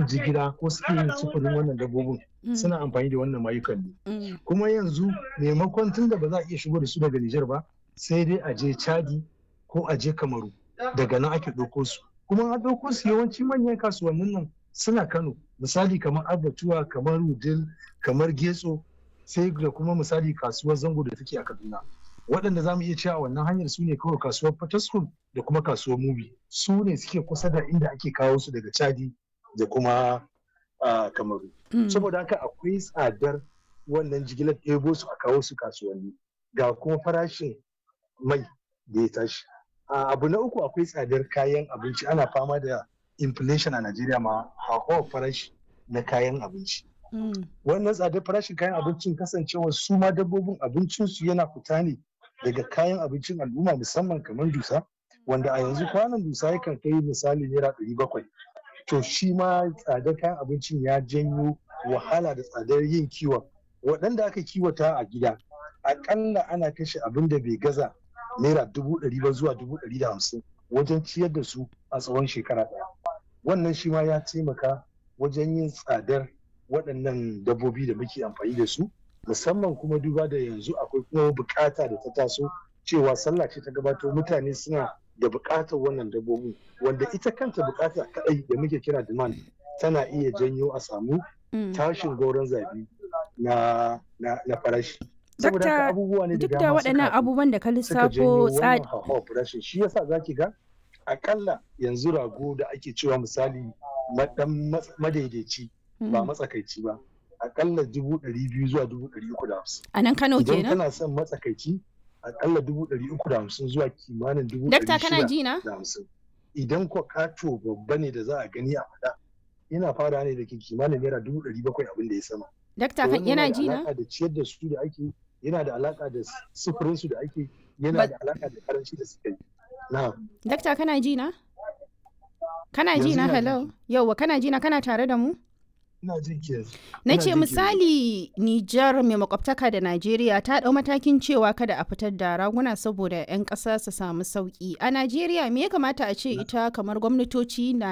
yin jigila ko suke yin sufurin wannan dabbobin suna amfani da wannan mayukan ne kuma yanzu maimakon tun da ba za a iya shigo da su daga Nijar ba sai dai a je Chadi ko a je Kamaru daga nan ake ɗauko su kuma an ɗauko su yawanci manyan kasuwannin nan suna Kano misali kamar Abatuwa kamar Wudil kamar Getso sai da kuma misali kasuwar Zango da take a Kaduna waɗanda za mu iya cewa wannan hanyar su ne kawai kasuwar Fataskun da kuma kasuwar Mubi su ne suke kusa da inda ake kawo su daga Chadi da kuma Kamaru saboda haka akwai tsadar wannan jigilar ɗebo su a kawo su kasuwanni ga kuma farashin mai da ya tashi abu na uku akwai tsadar kayan abinci ana fama da inflation a Najeriya ma hauhawar farashi na kayan abinci. Wannan tsadar farashin kayan abincin kasancewa su ma dabbobin abincinsu yana fita ne daga kayan abincin al'umma musamman kamar dusa wanda a yanzu kwanan dusa yakan kai misali naira ɗari bakwai. To shi ma tsadar kayan abincin ya janyo wahala da tsadar yin kiwon. Waɗanda aka kiwata a gida aƙalla ana kashe abin da bai gaza naira dubu ɗari ba zuwa dubu ɗari da hamsin wajen ciyar da su a tsawon shekara ɗaya wannan shi ma ya taimaka wajen yin tsadar waɗannan dabbobi da muke amfani da su musamman kuma duba da yanzu akwai kuma bukata da ta taso cewa sallah ce ta gabato mutane suna da bukatar wannan dabbobin wanda ita kanta bukata kaɗai da muke kira demand tana iya janyo a samu tashin goron zabi na farashi Dakta duk da waɗannan abubuwan da ka lissafo tsari. Shi yasa za ki ga akalla yanzu rago da ake cewa misali dan madaidaici ba matsakaici ba akalla dubu ɗari biyu zuwa dubu ɗari uku da hamsin. A nan Kano kenan? Idan kana son matsakaici akalla dubu ɗari uku da hamsin zuwa kimanin dubu ɗari shida da hamsin. Idan ko kato babba ne da za a gani a faɗa yana fara ne da ke kimanin naira dubu ɗari bakwai abin da ya sama. Dakta yana ji na? da ciyar da su da ake yana da alaka da sufurin su da ake yana da alaka da karanci da suka yi. Dakta kana ji na? Kana ji na hello? Yauwa kana ji na kana tare da mu? Ina jin ki Na ce misali Nijar mai makwabtaka da Najeriya ta ɗau matakin cewa kada a fitar da raguna saboda 'yan ƙasa su samu sauƙi. A Najeriya me ya kamata a ce ita kamar gwamnatoci na